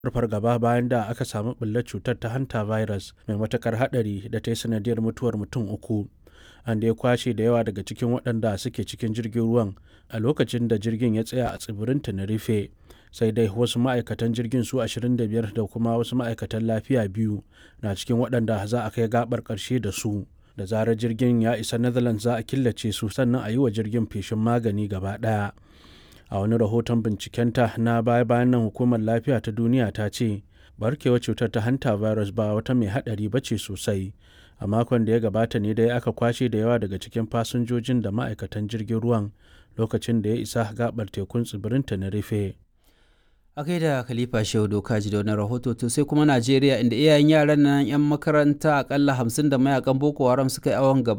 fargaba bayan da aka samu ɓullar cutar ta hanta virus mai matuƙar haɗari da ta yi sanadiyar mutuwar mutum uku. An dai kwashe da yawa daga cikin waɗanda suke cikin jirgin ruwan a lokacin da jirgin ya tsaya a tsibirin Tenerife. Sai dai wasu ma'aikatan jirgin su 25 da kuma wasu ma'aikatan lafiya biyu na cikin waɗanda za a kai gaɓar ƙarshe da su. Da zarar jirgin ya isa Netherlands za a killace su sannan a yi wa jirgin feshin magani gaba ɗaya. A wani rahoton bincikenta na baya-bayan nan Hukumar Lafiya ta Duniya ta ce barkewar cutar ta hanta virus ba wata mai haɗari ba ce sosai. A makon da ya gabata ne dai aka kwashe da yawa daga cikin fasinjojin da ma'aikatan jirgin ruwan lokacin da ya isa gaɓar tekun tsibirin Tenerife. a gaida khalifa shehu doka ji da wani rahoto to sai kuma najeriya inda iyayen yaran nan yan makaranta akalla hamsin da mayakan boko haram suka yi awon gaba